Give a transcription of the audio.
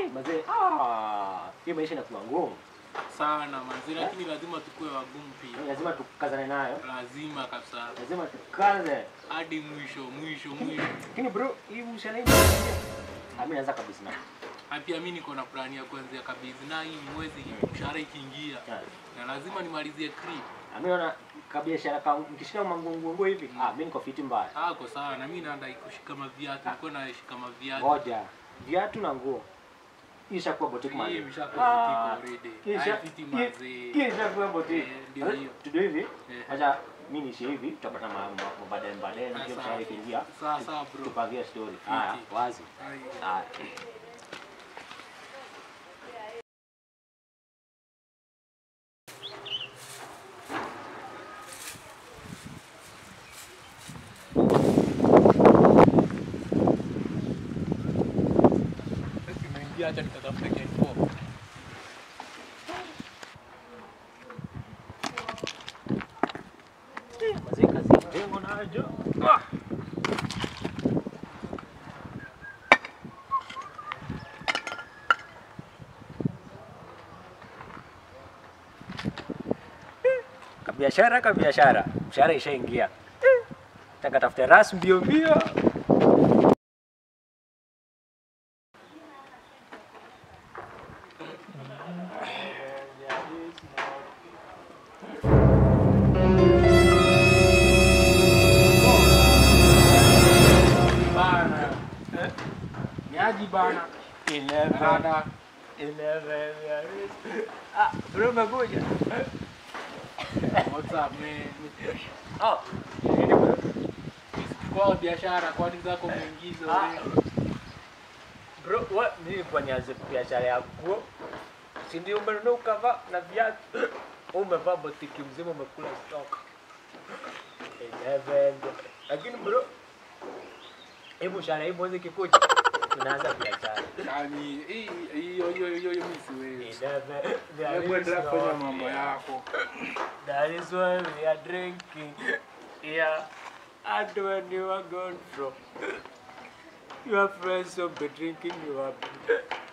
Eh, mazee, ah, hii maisha inakuwa ngumu. sana manzi, lakini lazima tukue wagumu pia, Lazima tukazane nayo. lazima kabisa Lazima tukaze. hadi mwisho mwisho mwisho. Lakini bro, hii ushana hii. Ah, mimi naanza kabisa na. Na pia mimi niko na plani ya kuanzia kabisa na hii mwezi mshahara ikiingia, na lazima nimalizie creep. Ah, mimi naona kabiashara kangu nikishika mangungungu hivi. Ah, mimi niko fiti mbaya. Ako sawa, na mimi naenda kushika maviatu, niko na shika maviatu. Ngoja. Viatu na nguo. Hii ishakuwa boutique Hii man. imeshakuwa boutique already. Hii isha- Haifiti hii- mazee. hii ishakuwa boutique. Eh, ndio Sasa, hiyo. Tudo hivi. Eh. Acha mimi niishi hivi, tutapata ma- ma- mabadani badani, Ah, ndio sawa. mshahara ikiingia. Sawa sawa bro. Tupangie story. Haya, Fiti. wazi. Ai. Haya. Imeingia, acha nikatafute K4. Mazee kazi ndengo najo. Ah. Kabiashara kabiashara, mshahara ishaingia. Taka tafute ras mbio mbio. Bana. Niaji bana. Dada. Ah, bro umekuja. What's up man? Oh. Nini bro? Kwa biashara kwani zako mwingizo Ah. wewe? Bro, what mimi kwa nianze biashara ya nguo. Si ndio umenunua ukavaa na viatu. Umevaa botiki mzima umekula stock. Eleven. Lakini bro, hebu shara hii mwezi kikuja. Tunaanza biashara. Yaani hii hiyo hiyo hiyo hiyo mimi siwezi. Eleven. There Hebu is endelea kufanya no- mambo yako. That is why we are drinking. Yeah. And when you are gone from your friends will be drinking you up.